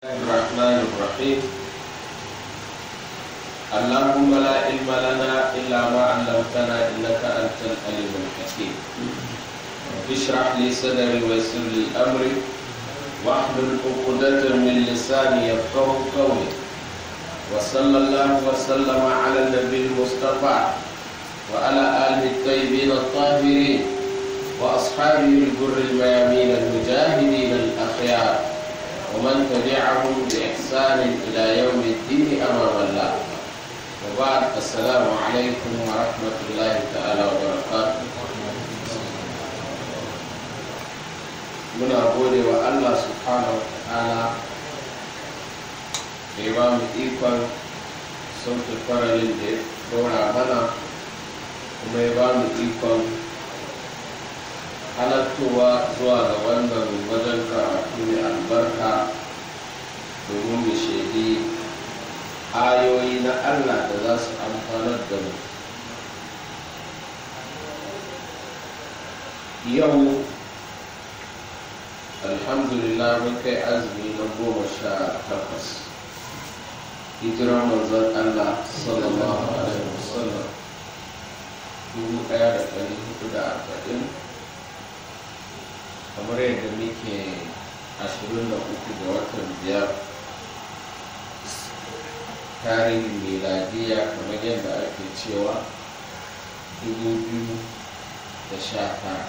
الرحمن الرحيم اللهم لا علم لنا إلا ما علمتنا إنك أنت العليم الحكيم اشرح لي صدري ويسر لي أمري واحلل عقدة من لساني يفقه قولي وصلى الله وسلم على النبي المصطفى وعلى آله الطيبين الطاهرين وأصحابه الجر الميامين المجاهدين الأخيار ومن تبعهم بإحسان إلى يوم الدين أمام الله وبعد السلام عليكم ورحمة الله تعالى وبركاته muna gode wa Allah subhanahu wa ta'ala da ya ba mu ikon sauke faralin da ya dora mana kuma ya ba mu ikon halattowa zuwa ga wannan wajen karatu mai albarka domin mu shaidi ayoyi na Allah da za su amfanar da mu yau alhamdulillah mun kai azumi na goma sha takwas hijirar manzon Allah sallallahu alaihi wasallam dubu ɗaya da ɗari hudu da arba'in kamar yadda muke ashirin da uku ga watan biyar tarihin miladiya kamar yadda ake cewa dubu biyu da sha tara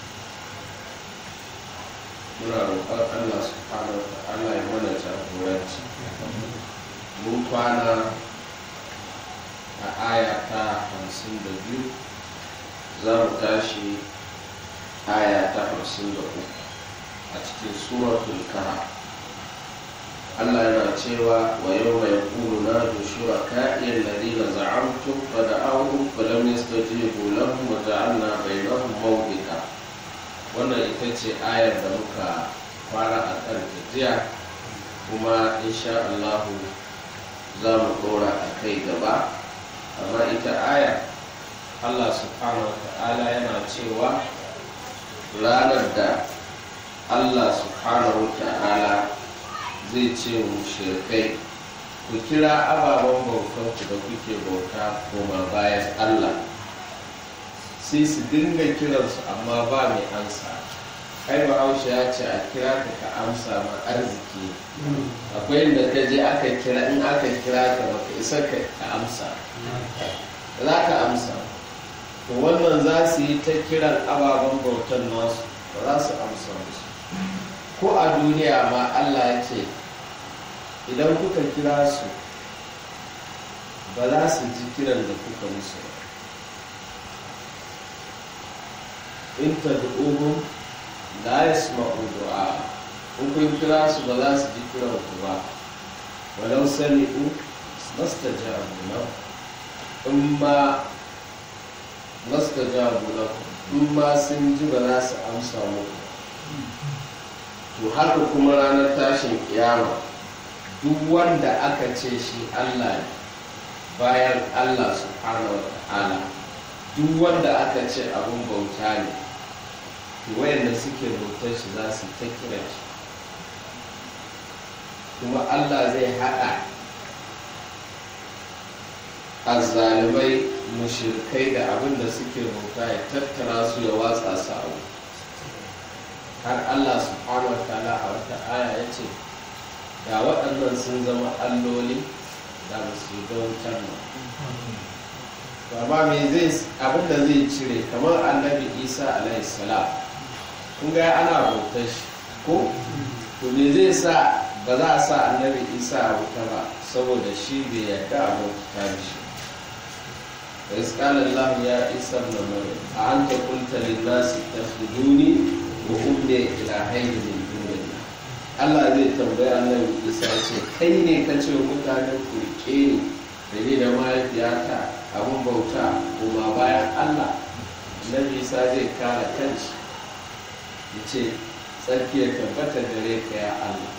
muna roƙon allah subhanahu wa ta'ala ya mana jagoranci mun kwana a aya ta hamsin da biyu za mu tashi aya ta hamsin da uku a cikin suratul kahf Allah yana cewa wa yau mai kuru na dushura ka'iyar ladina za'amtum fa da'awhum fa lam yastajibu lahum wa ja'alna bainahum mawbika wannan ita ce ayar da muka fara a kan jiya kuma insha Allah za mu dora a kai gaba amma ita ayar Allah subhanahu wa ta'ala yana cewa ranar da Allah subhanahu ta'ala zai ce mushrikai ku kira ababen bautanku da kuke bauta koma bayan Allah sai su dinga kiransu amma ba mai amsa kai bahaushe ya ce a kira ka ka amsa ma arziki akwai inda ka je aka kira in aka kira ka baka isa ka amsa za ka amsa to wannan za su yi ta kiran ababen bautan nasu ba za su amsa musu ko a duniya ma allah ya ce idan kuka kira su ba za su ji kiran da kuka musu ba in ta du'uhum la yasma'u du'a in kun kira su ba za su ji kiran ku ba walau sami'u mastajabu lahu in ma mastajabu lakum in ma sun ji ba za su amsa muku to haka kuma ranar tashin kiyama duk wanda aka ce shi Allah ne bayan Allah subhanahu wa ta'ala duk wanda aka ce abin bauta ne to wayanda suke bautar shi za su ta kira shi kuma Allah zai haɗa azzalumai mushirkai da abin da suke bauta ya tattara su ya watsa su a har Allah subhanahu wa ta'ala a wata aya ya ce da waɗannan sun zama alloli da ba su yi wutar ba amma me zai abin da zai cire kamar annabi isa alaihi salam kun ga ana bautar shi ko to me zai sa ba za a sa annabi isa a wuta ba saboda shi bai yarda a bauta shi وإذ قال الله يا عيسى ابن مريم أأنت قلت للناس اتخذوني وأمي إلهين من دون الله Allah zai tambaya annabi Isa ce kai ne ka ce mutanen ku rike ni da ni da mahaifiyata abin bauta kuma bayan Allah annabi Isa zai kare kanshi ya ce tsarki ya tabbata gare ka ya Allah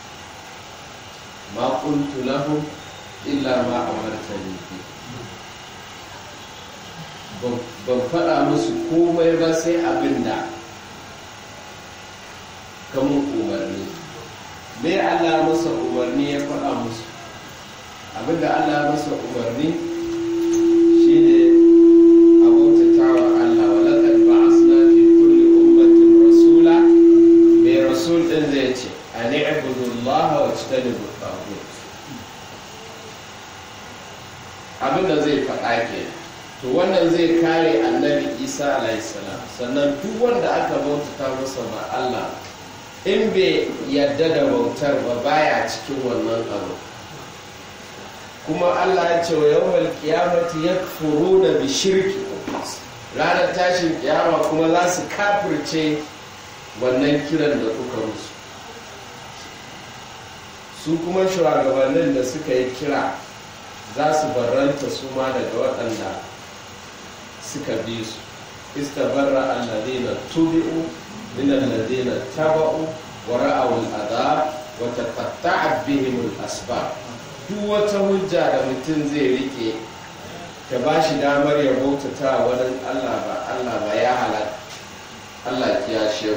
ma kuntu lahum illa ma amartani bi ban faɗa musu komai ba sai abin da kamun umarni me Allah masa umarni ya faɗa musu abinda Allah masa umarni shine a bautatawa Allah wa laqad ba'asna fi kulli ummatin rasula mai rasul din zai ce an i'budu Allah wa tajtanibu at abinda zai faɗa ke to wannan zai kare annabi Isa alayhi salam sannan duk wanda aka bautata masa ba Allah in bai yadda da bautar ba baya cikin wannan abu kuma Allah ya ce wa yawmal qiyamati yakfuruna bi shirki ranar tashin kiyama kuma za su kafirce wannan kiran da kuka musu su kuma shugabannin da suka yi kira za su barranta su ma daga waɗanda suka bi su istabarra alladhina tubi'u min alladhina taba'u wa ra'aw al'adab wa taqatta'at bihim al-asbab duk wata hujja da mutum zai rike ta ba shi damar ya bautata wani Allah ba Allah ba ya halaka Allah ya shehu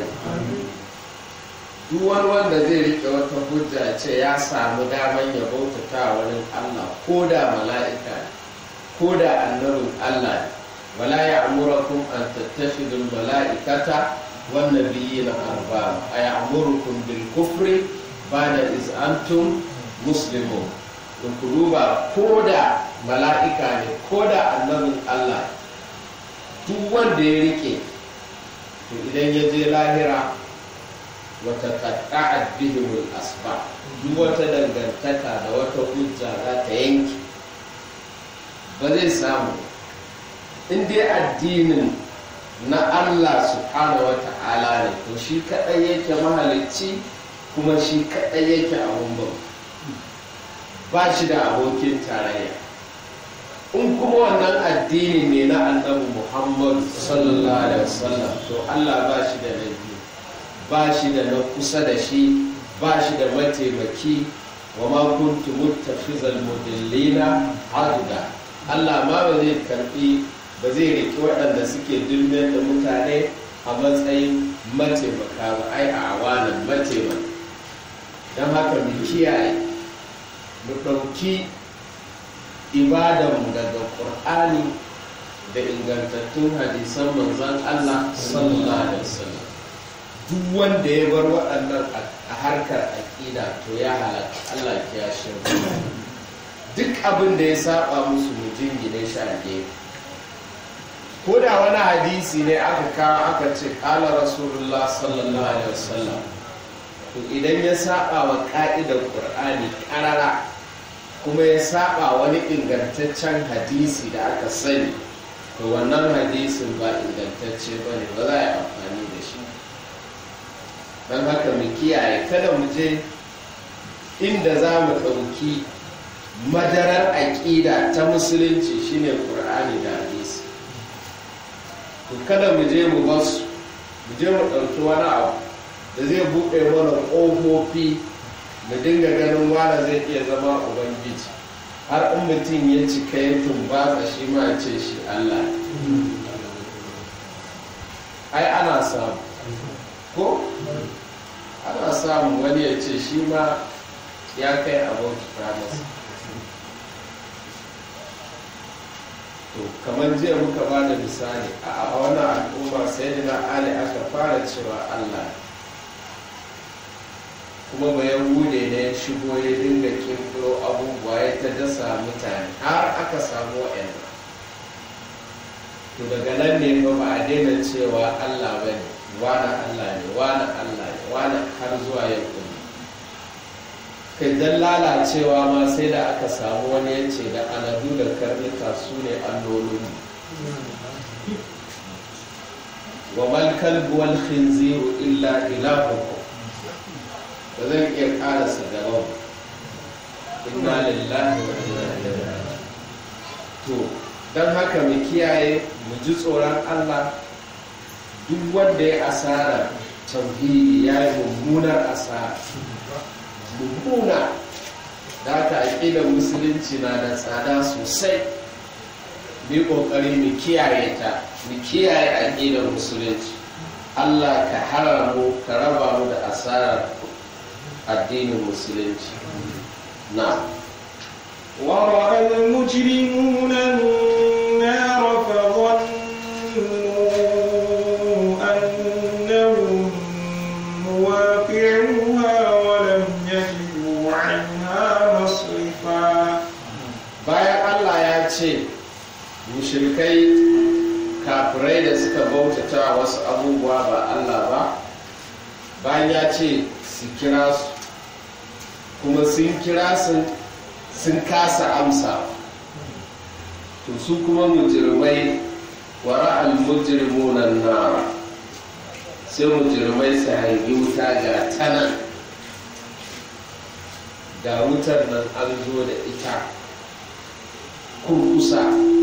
duk wani wanda zai rike wata hujja ce ya samu damar ya bautata wani Allah ko da mala'ika ko da annabin Allah wala ya amurakum an tattakhidul mala'ikata wan nabiyina arbaba ay amurukum bil kufri ba'da iz antum muslimun to ku duba ko da mala'ika ne ko da annabin Allah duk wanda ya rike to idan ya je lahira wata katta'ad bihimul asba duk wata dangantaka da wata hujja za ta yanki ba zai samu in dai addinin na Allah subhanahu wa ta'ala ne to shi kaɗai yake mahalicci kuma shi kaɗai yake abun bauta ba shi da abokin tarayya in kuma wannan addini ne na annabi muhammadu sallallahu alaihi wasallam to allah ba shi da na biyu ba shi da na kusa da shi ba shi da mataimaki wa ma kuntu muttakhizal mudillina aduda allah ma ba zai karbi ba zai riki waɗanda suke dulmiyar da mutane a matsayin mataimaka ba ai a awanan mataimaka don haka mu kiyaye mu ɗauki ibadanmu daga ƙur'ani da ingantattun hadisan manzan Allah sallallahu alaihi wasallam duk wanda ya bar waɗannan a harkar aƙida to ya halaka Allah ya shirya duk abin da ya saba musu mu jingine shi a gefe ko da wani hadisi ne aka kawo aka ce ƙala rasulullah sallallahu alaihi wasallam to idan ya saba wa ƙa'idar ƙur'ani ƙarara kuma ya saba wani ingantaccen hadisi da aka sani to wannan hadisin ba ingantacce ba ne ba za a yi amfani da shi don haka mu kiyaye kada mu je inda za mu ɗauki madarar aƙida ta musulunci shine ƙur'ani da hadisi to kada mu je mu basu mu je mu ɗauki wani abu da zai buɗe mana ƙofofi mu dinga ganin wane zai iya zama ubangiji har in mutum ya cika ya tumbatsa shi ma ce shi Allah ai ana samu ko ana samu wani ya ce shi ma ya kai abauta masa to kamar jiya muka ba da misali a wannan al'umma sai na ali aka fara cewa Allah kuma ba yahude ne ya shigo ya dinga kirkiro abubuwa ya ta dasa mutane har aka samu wa'yan to daga nan ne ba ba a daina cewa allah ba ne wani allah ne wani allah ne wani har zuwa yau ɗin kai don lalacewa ma sai da aka samu wani yace da aladu da karnuka su ne allolin wa mal kalbu wal khinziru illa ilahukum ba zan iya karasa gaban inna lillahi wa inna ilaihi to don haka mu kiyaye mu ji tsoron Allah duk wanda ya asara tauhidi ya yi mummunar asara mummuna da haka aƙidar musulunci na da tsada sosai mu ƙoƙari mu kiyaye ta mu kiyaye aƙidar musulunci Allah ka hara mu ka raba mu da asarar addinin musulunci na ورأى المجرمون النار فظنوا أنهم مواقعوها ولم يجدوا عنها مصرفا bayan allah ya ce mushrikai kafirai da suka bautata wasu abubuwa ba allah ba bayan ya ce su kira su kuma sun kira sun sun kasa amsa to su kuma mujirmai wara al-mujrimunan nara sai mujirmai su hangi wuta ga tanan ga wutar nan an zo da ita kurkusa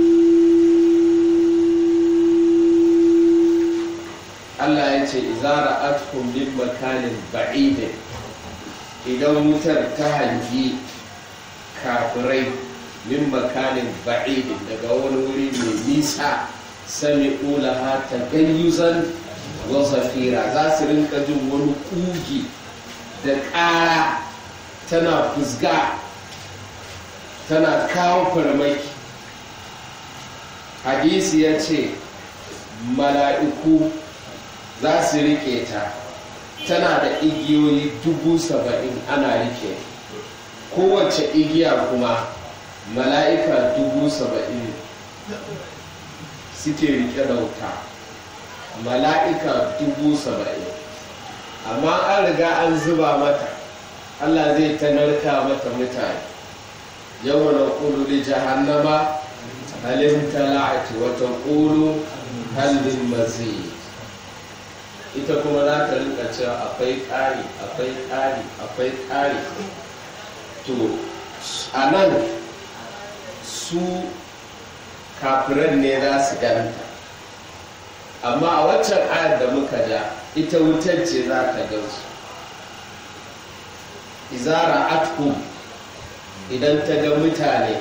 Allah ya ce izara atkum min makanin ba'idin idan wutar ta hangi kafirai min makanin ba'idin daga wani wuri mai nisa sami ulaha ta gayyuzan wa zafira za su rinka jin wani kugi da ƙara tana fusga tana kawo farmaki hadisi ya ce mala'iku za su rike ta tana da igiyoyi dubu saba'in ana rike kowace igiya kuma mala'ika dubu saba'in suke rike da wuta mala'ika dubu saba'in amma an riga an zuba mata allah zai ta narka mata mutane yau na ƙulu da jahannama halin tala'ati wata ƙulu halin mazid ita kuma za ta rinka cewa akwai ƙari akwai ƙari akwai ƙari to a nan su kafiran ne za su ganta amma a waccan ayar da muka ja ita wutar ce za ta gansu izara atkum idan ta ga mutane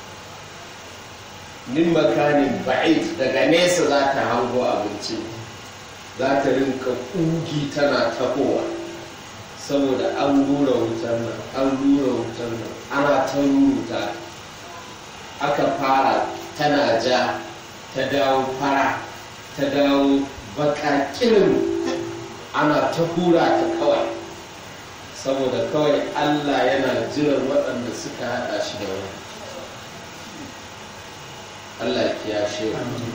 min makanin ba'id daga nesa za ta hango abincin za ta rinka ƙugi tana tahowa saboda an rura wutar nan an rura wutar nan ana ta ruruta aka fara tana ja ta dawo fara ta dawo bakakirin ana ta hura ta kawai saboda kawai allah yana jiran waɗanda suka haɗa shi da wani allah ya kiyashe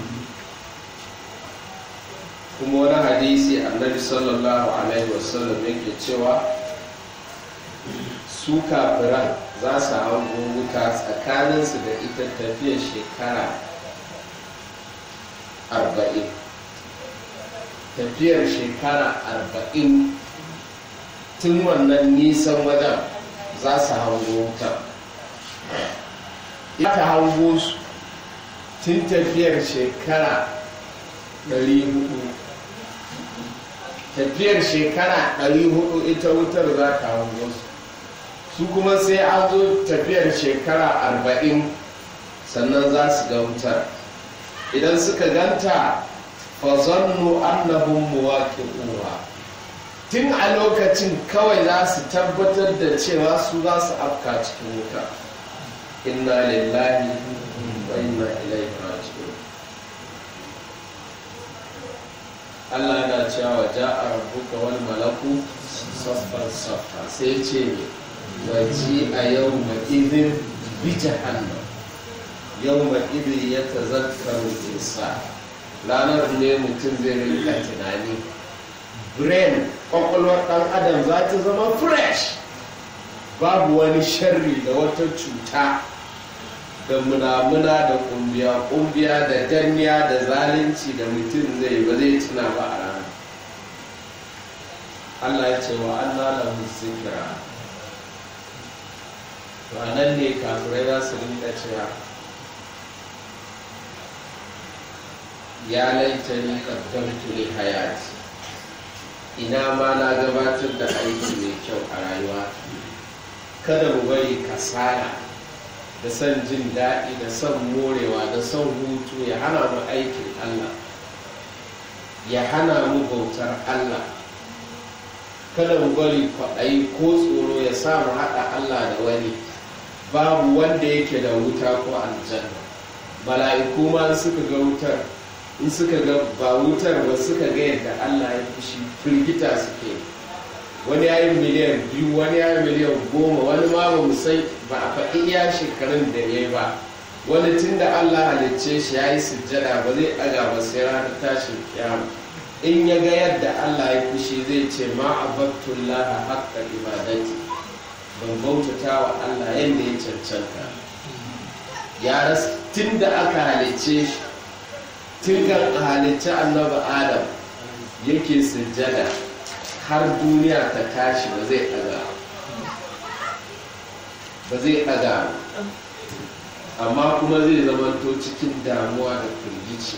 kuma wani hadisi annabi sallallahu alaihi wasallam yake cewa su kafiran za su hango wuta tsakaninsu da ita tafiyar shekara arba'in tafiyar shekara arba'in tun wannan nisan wajen za su hango wuta ita hango su tun tafiyar shekara 400 tafiyar shekara 400 ita wutar za ta hango su su kuma sai an zo tafiyar shekara 40 sannan za su ga wutar idan suka ganta fazannu annahum muwaqi'uha tun a lokacin kawai za su tabbatar da cewa su za su afka cikin wuta inna lillahi wa inna ilaihi raji'un Allah yana cewa ja'a rabbuka wal malaku saffan saffa sai ce ne waji a yau ma idin bi jahannam yau ma idin ya tazakkaru insa ranar ne mutum zai rinka tunani brain kwakwalwar ɗan adam za ta zama fresh babu wani sharri da wata cuta da munamuna da kumbiya kumbiya da danniya da zalunci da mutum zai ba zai tuna ba a rana Allah ya ce wa Allah lahu zikra to anan ne kafirai za su rinka cewa ya laitani qaddamtu li hayati ina ma na gabatar da aiki mai kyau a rayuwa kada mu bari kasala da son jin daɗi da son morewa da son hutu ya hana mu aikin Allah ya hana mu bautar Allah kada mu bari kwaɗayi ko tsoro ya sa mu haɗa Allah da wani babu wanda yake da wuta ko aljanna mala'iku ma in suka ga wutar in suka ga ba wutar ba suka ga yadda Allah ya fushi firgita suke wani ya yi miliyan biyu wani ya yi miliyan goma wani ma ba mu san ba a faɗi iya shekarun da ya yi ba wani tun da Allah halicce shi ya yi sujjada ba zai ɗaga ba sai ranar tashin kiyama in ya ga yadda Allah ya fushi zai ce ma abattullah haqqa ibadati ban bautata wa Allah yadda ya cancanta ya rasu tun da aka halicce shi tun kan a halicci annabi adam yake sujjada har duniya ta tashi ba zai ɗaga ba zai ɗaga amma kuma zai zamanto cikin damuwa da firgici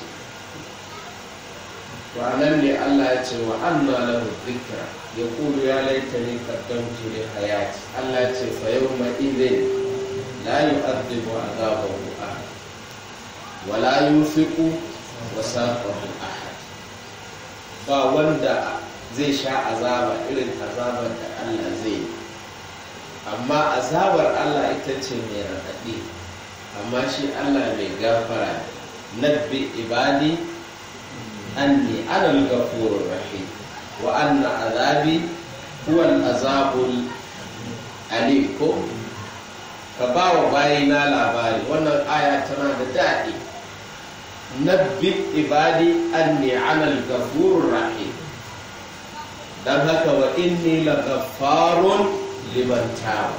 ranar ne Allah ya ce wa anna lahu dhikra ya kulu ya laitani qaddamtu li hayati Allah ya ce fa yawma idhin la yu'adhibu adhabahu ahad wa la yuthiqu wasaqahu ahad ba wanda zai sha azaba irin azabar da Allah zai yi amma azabar Allah ita ce mai raɗaɗi amma shi Allah mai gafara nabbi ibadi anni ana al-ghafurur rahim wa anna azabi huwa al-azabul alim ko ka ba wa bayina labari wannan aya tana da daɗi nabbi ibadi anni ana al-ghafurur rahim dan haka wa inni la-ghaffarun liman taba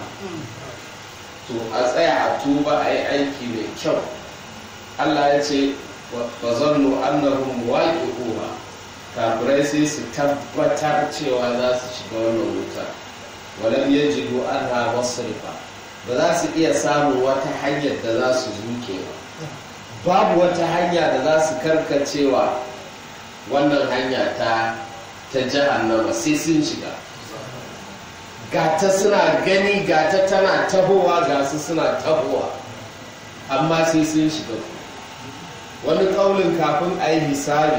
to a tsaya a tuba a yi aiki mai kyau Allah ya ce fa zannu annahum waqi'uha kafirai sai su tabbatar cewa za su shiga wannan wuta walam yajidu anha masrifa ba za su iya samun wata hanyar da za su zuke ba babu wata hanya da za su karkacewa wannan hanya ta ta jahannama sai sun shiga gata suna gani gata tana tahowa ga su suna tahowa amma sai sun shiga wani kaulin kafin a yi hisabi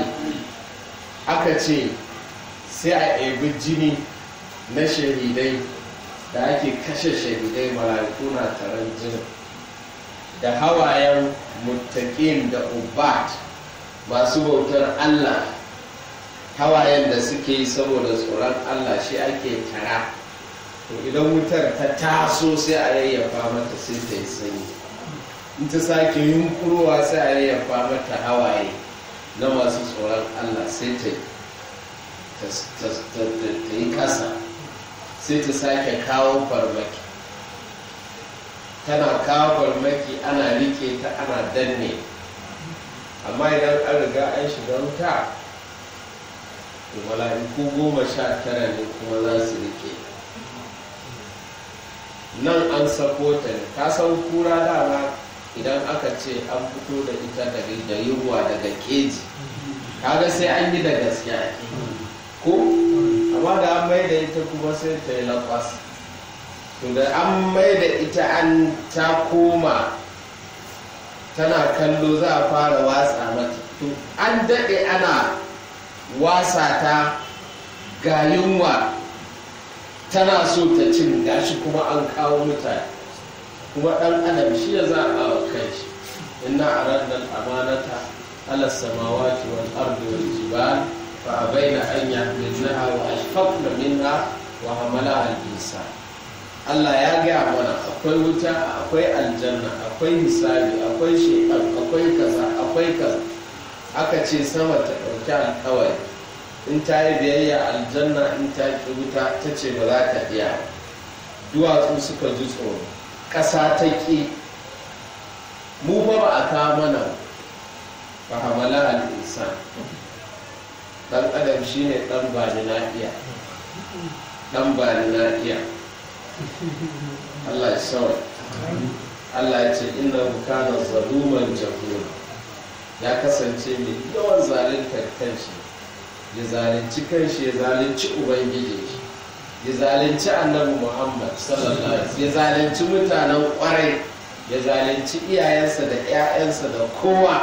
aka ce sai a ebi jini na shahidai da ake kashe shahidai mala'iku na taron jinin da hawayen muttaƙin da ubat masu bautar allah hawayen da suke yi saboda tsoron allah shi ake tara to idan wutar ta taso sai a yayyafa mata sai ta yi sanyi in ta sake yunkurowa sai a yayyafa mata hawaye na masu tsoron allah sai ta yi kasa sai ta sake kawo farmaki tana kawo farmaki ana rike ta ana danne amma idan an riga an shiga wuta to mala'iku goma sha tara ne kuma za su rike nan an sako ta ne ka san kura dama idan aka ce an fito da ita daga da yunwa daga keji kaga sai an yi da gaskiya ko amma da an mai da ita kuma sai ta yi lakwas to da an mai da ita an ta koma tana kallo za a fara watsa mata to an daɗe ana wasa ta ga yunwa tana so ta cin gashi kuma an kawo mutane kuma ɗan adam shi ya za a wa kai shi inna aradna amanata ala samawati wal ardi wal jibal fa abaina an yahmilnaha wa ashfaqna minha wa hamalaha al insan Allah ya gaya mana akwai wuta akwai aljanna akwai hisabi akwai shekar akwai kaza akwai kaza aka ce sama ta ɗauki alkawari in ta yi biyayya aljanna in ta ki wuta ta ce ba za ta iya duwatsu suka ji tsoro ƙasa ta ƙi mu ba ba a kawo mana ba hamala al'insan ɗan adam shine ɗan ba ni na iya ɗan ba ni na iya Allah ya sawa Allah ya ce inna kana zaluman jahula ya kasance mai yawan zaluntar kanshi ya zalunci kanshi ya zalunci ubangiji ya zalunci annabi muhammad sallallahu alaihi ya zalunci mutanen kwarai ya zalunci iyayensa da 'ya'yansa da kowa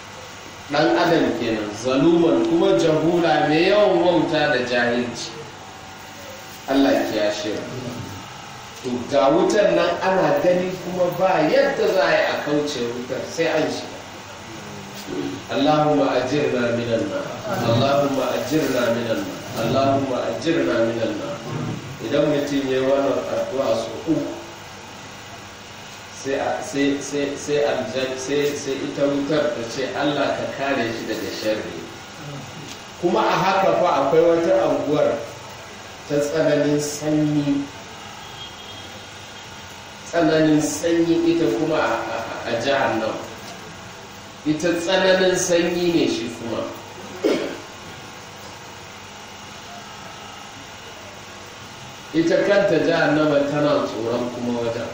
dan adam kenan zaluman kuma jahula mai yawan wauta da jahilci Allah ya kiyashe mu to ga wutar nan ana gani kuma ba yadda za a yi a kauce wutar sai an shiga Allahumma ajirna minan nar Allahumma ajirna minan nar Allahumma ajirna minan nar idan mutum ya yi wannan addu'a su uku sai ita wutar ta ce Allah ka kare shi daga sharri kuma a haka fa akwai wata anguwar ta tsananin sanyi tsananin sanyi ita kuma a jihar nan ita tsananin sanyi ne shi kuma ita kanta jahannama tana tsoron kuma wajen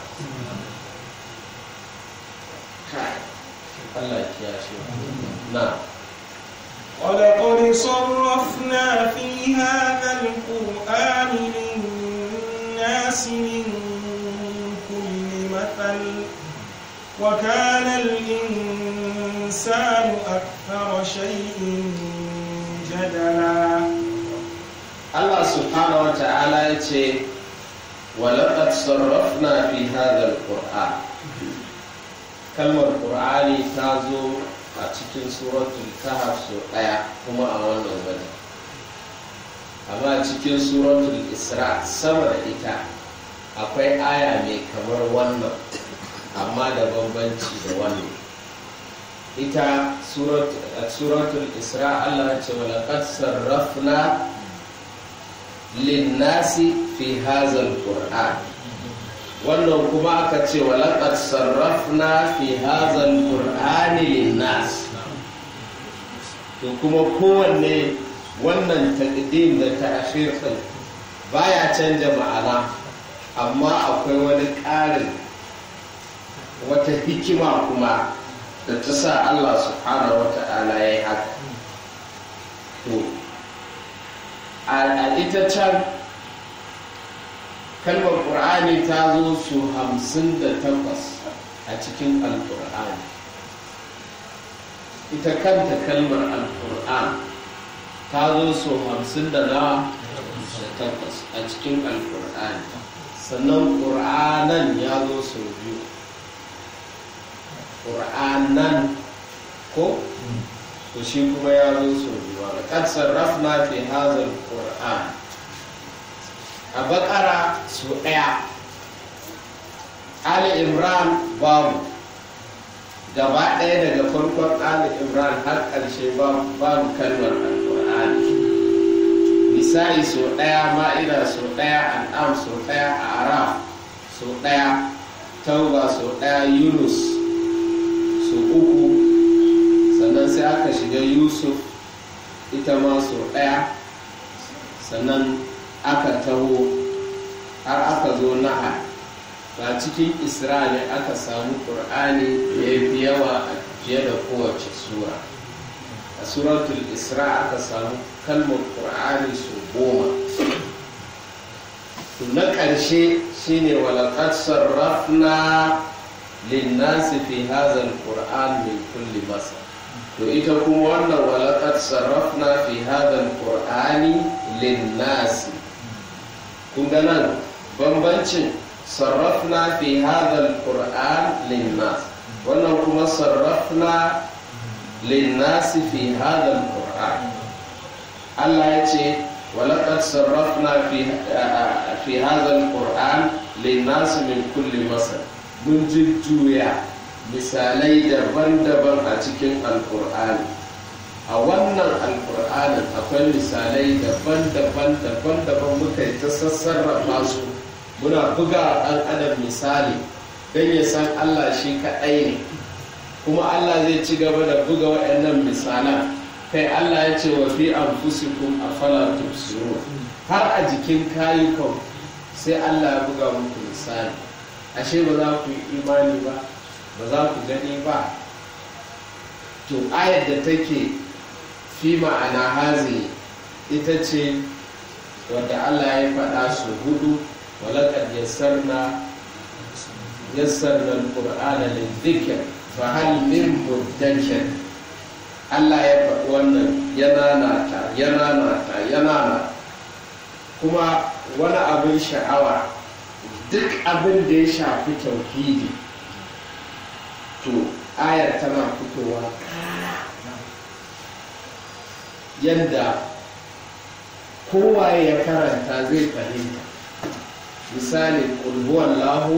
Allah ya kiyashe na ولقد صرفنا في هذا القرآن للناس من كل مثل وكان الإنسان أكثر شيء جدلا Allah subhanahu wa ta'ala ya ce walaƙad sarrafna fi hadha al-qur'an kalmar qur'ani ta zo a cikin suratul kahf so ɗaya kuma a wannan wajen amma cikin suratul isra sama da ita akwai aya mai kamar wannan amma da bambanci da wannan ita suratul isra Allah ya ce walaƙad sarrafna linnasi fi hazal qur'an wannan kuma aka ce walaqad sarrafna fi hazal qur'ani linnas to kuma kowanne wannan taqdim da ta'khir din baya canja ma'ana amma akwai wani ƙarin wata hikima kuma da ta sa Allah subhanahu wa ta'ala ya yi haka to a ita can kalmar ƙur'ani ta zo su hamsin da takwas a cikin alƙur'ani ita kanta kalmar alƙur'an ta zo su hamsin da na da takwas a cikin alƙur'ani sannan ƙur'anan ya zo su biyu ƙur'anan ko to shi kuma ya zo su biyu kad sarrafna fi hazal qur'an a bakara su ɗaya ali imran babu gaba ɗaya daga farkon ali imran har ƙarshe babu kalmar alƙur'ani nisa'i su ɗaya ma'ida su ɗaya an'am su ɗaya araf su ɗaya tauba su ɗaya yunus su uku sannan sai aka shiga yusuf ita ma sau ɗaya sannan aka taho har aka zo naha ba cikin isra'ili aka samu ƙur'ani da ya fi yawa fiye da kowace sura a suratul isra aka samu kalmar ƙur'ani su goma na ƙarshe shine walaƙar sarrafna linnasi fi hazal ƙur'an min kulli masa to ita kuma wannan walaƙar sarrafna fi hadal qur'ani linnasi kun ga nan bambancin sarrafna fi hadal qur'an linnas wannan kuma sarrafna linnasi fi hadal qur'an Allah ya ce walaƙar sarrafna fi hadal qur'an linnasi min kulli masar mun jujjuya misalai daban-daban a cikin alkur'ani a wannan alkur'anin akwai misalai daban-daban daban-daban muka yi ta sassarrafa su muna buga ɗan adam misali don ya san allah shi kaɗai ne kuma allah zai ci gaba da buga waɗannan misalan kai allah ya ce wa fi anfusikum afala tubsirun har a jikin kayukan sai allah ya buga muku misali ashe ba za ku yi imani ba ba za ku gani ba to ayar da take fi ma'ana hazi ita ce wadda Allah ya faɗa su hudu walakad yassarna yassarna al-qur'ana lidhikr fa hal min mudakkir Allah ya faɗi wannan yana nata yana nata yana nata kuma wani abin sha'awa duk abin da ya shafi tauhidi to ayar tana fitowa yadda kowaye ya karanta zai fahimta misali ƙulhuwan lahu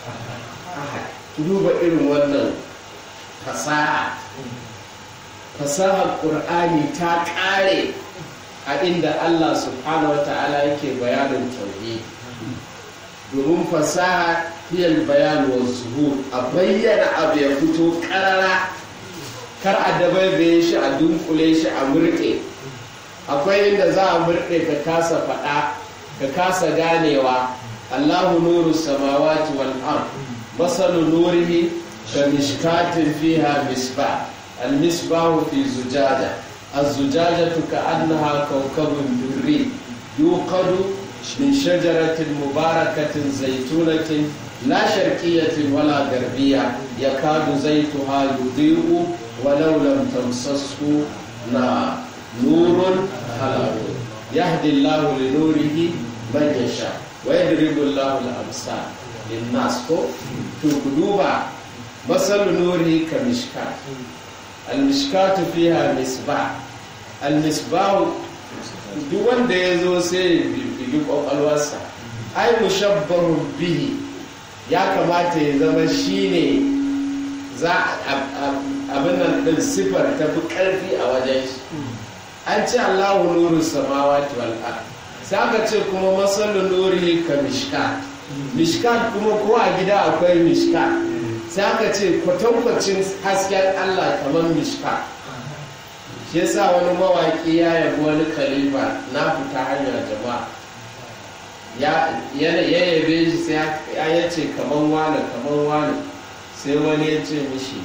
duba irin wannan fasaha fasahar ƙur'ani ta ƙare a inda allah subhanahu wa ta'ala yake bayanin tauhidi domin fasaha hiyar bayan wa zuhur a bayyana abu ya fito ƙarara kar a dabaibaye shi a dunkule shi a murɗe akwai inda za a murɗe ka kasa faɗa ka kasa ganewa allahu nuru samawati wal ard masalu nurihi ka mishkatin fiha misbah al misbahu fi zujaja الزجاجة كأنها كوكب دري يوقد من شجرة مباركة زيتونة لا شرقية ولا غربية يكاد زيتها يضيء ولو لم تمسسه نار نور على نور يهدي الله لنوره من يشاء ويضرب الله الأمثال للناس تقلوبا مثل نوره كمشكاة المشكاة فيها مصباح المصباح duk wanda ya zo sai ya bibi kwakwalwarsa ai mushabbahun bihi ya kamata ya zama shine za abin nan din sifar ta fi karfi a wajen shi an ce allahu nuru samawati wal ard sai aka ce kuma masallu nuri ka mishkat mishkat kuma ko a gida akwai mishkat sai aka ce kwatankwacin hasken allah kamar mishkat shi yasa wani mawaƙi ya yabi wani khalifa na fita hanyar jama'a ya yabe shi sai ya ce kaman wane kaman wane sai wani ya ce mishi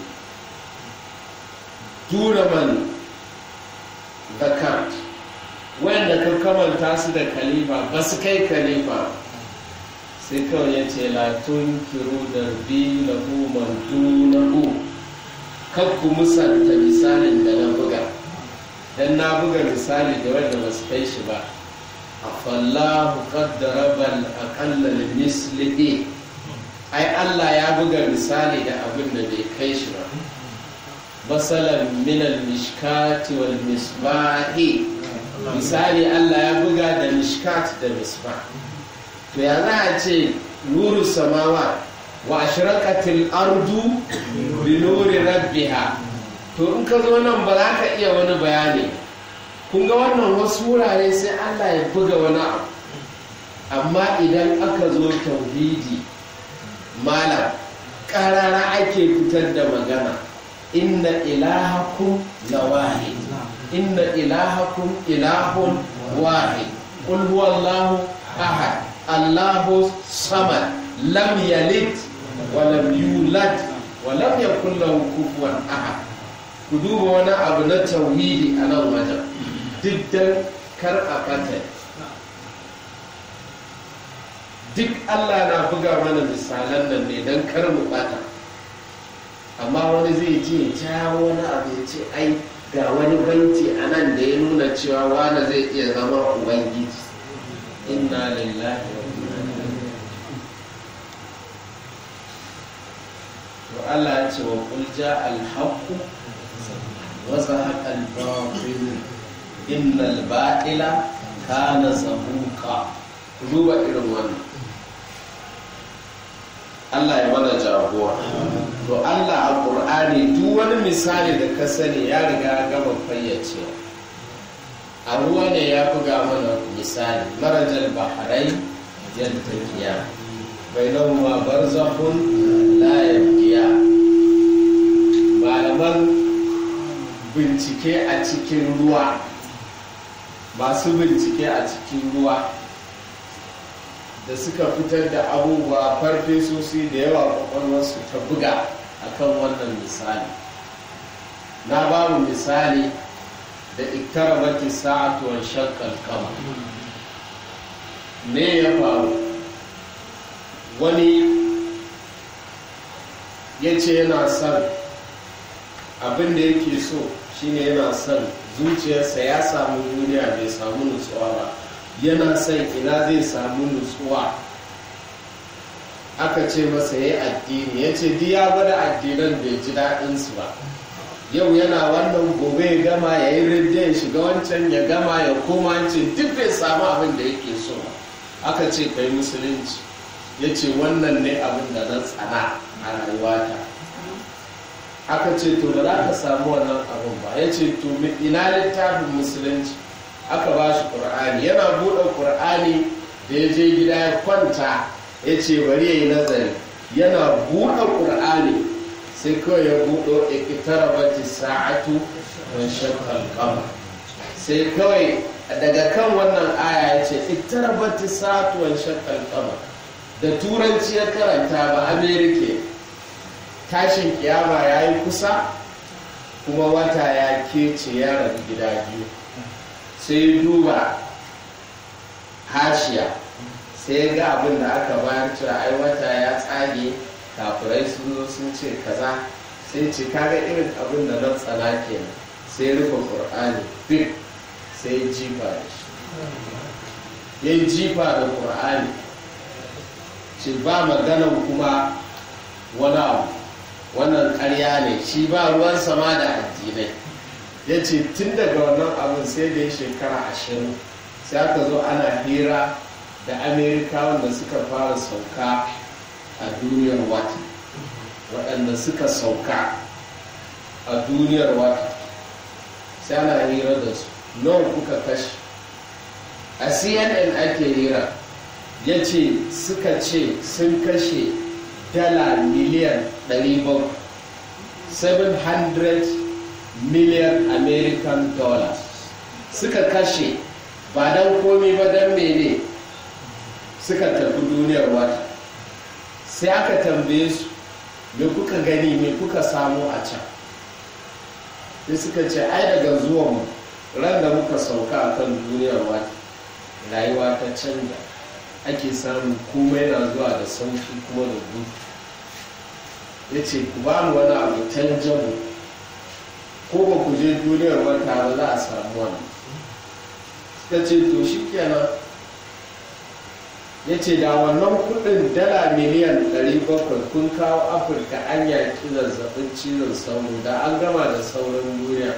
turaman zakar wanda ka kamanta su da khalifa ba su kai khalifa sai kawai ya ce latun kiru da bi na man dunahu kakku musanta misalin da na buga dan na buga misali da wanda ba su kai shi ba afallahu qaddara bal aqalla mislihi ai Allah ya buga misali da abin da bai kai shi ba masalan min al mishkati wal misbahi misali Allah ya buga da mishkat da misbah to ya za a ce nuru samawa wa ashraqatil ardu bi nuri rabbiha to in ka zo nan ba za ka iya wani bayani kun ga wannan wasu wurare sai allah ya buga wani abu amma idan aka zo tauhidi malam karara ake fitar da magana inna ilahakum la wahid inna ilahakum ilahun wahid qul huwallahu ahad allahu samad lam yalid wa lam yulad wa lam yakul lahu kufuwan ahad ku duba wani abu na tauhidi a nan wajen duk dan kar a ɓata duk allah na buga mana misalan nan ne don kar mu ɓata amma wani zai ce jawo wani abu ya ce ai ga wani banki a nan da ya nuna cewa wani zai iya zama ubangiji inna lillahi wa inna ilaihi to allah ya ce wa qul ja al وزهق الباطل إن الباطل كان زهوقا duba irin wannan Allah ya mana jagora to Allah a ƙur'ani duk wani misali da ka sani ya riga gama fayyace a ruwa ne ya buga mana misali marajal baharai yaltaqiya bainahuma barzakhun la yabqiya malaman bincike a cikin ruwa masu bincike a cikin ruwa da suka fitar da abubuwa farfesosi da yawa kwakwalwarsu ta buga akan wannan misali na ba mu misali da iktarabati sa'atu wa shaqqal qamar me ya faru wani ya ce yana son abin da yake so shine yana son zuciyarsa ya samu duniya bai samu nutsuwa ba yana son ina zai samu nutsuwa aka ce masa ya addini ya ce ya gwada addinan bai ji daɗinsu ba yau yana wannan gobe ya gama ya yi ridda ya shiga wancan ya gama ya koma ce duk bai samu abin da yake so ba aka ce kai musulunci ya ce wannan ne abin da na tsana a rayuwata aka ce to da za ka samu wannan abin ba ya ce to ina littafin musulunci aka ba shi ƙur'ani yana buɗe ƙur'ani da ya je gida ya kwanta ya ce bari ya yi nazari yana buɗe ƙur'ani sai kawai ya buɗo ikitara bati sa'atu don shakkar kama sai kawai daga kan wannan aya ya ce ikitara bati sa'atu don shakkar kama da turanci ya karanta ba amerika tashin kiyama ya yi kusa kuma wata ya kece ya rabu gida biyu sai duba hashiya sai ga abin da aka bayar cewa ai wata ya tsage kafirai sun zo sun ce kaza sai ce kaga irin abin da nan tsana kenan sai rufe qur'ani big sai jifa da shi ya jifa da qur'ani ce ba maganan kuma wani abu wannan karya ne shi ba ruwan sama da addinai ya ce tun daga wannan abin sai da ya shekara ashirin sai aka zo ana hira da amerika wanda suka fara sauka a duniyar wata waɗanda suka sauka a duniyar wata sai ana hira da su nawa kuka kashe a cnn ake hira ya ce suka ce sun kashe dala miliyan 700 million american dollars suka kashe ba don komi ba don mene suka tafi duniyar wata sai aka tambaye su me kuka gani me kuka samu a can sai suka ce ai daga zuwanmu ran da muka sauka a kan duniyar wata rayuwa ta canja ake samun komai na zuwa da sauki kuma da gudu ya ce ku ba mu wani abu canjamu ko ba ku je duniyar wata ba za a samu wani suka ce to shi kenan ya ce da wannan kudin dala miliyan 700 kun kawo afirka an yaki zazzabin cizon sauro da an gama da sauran duniya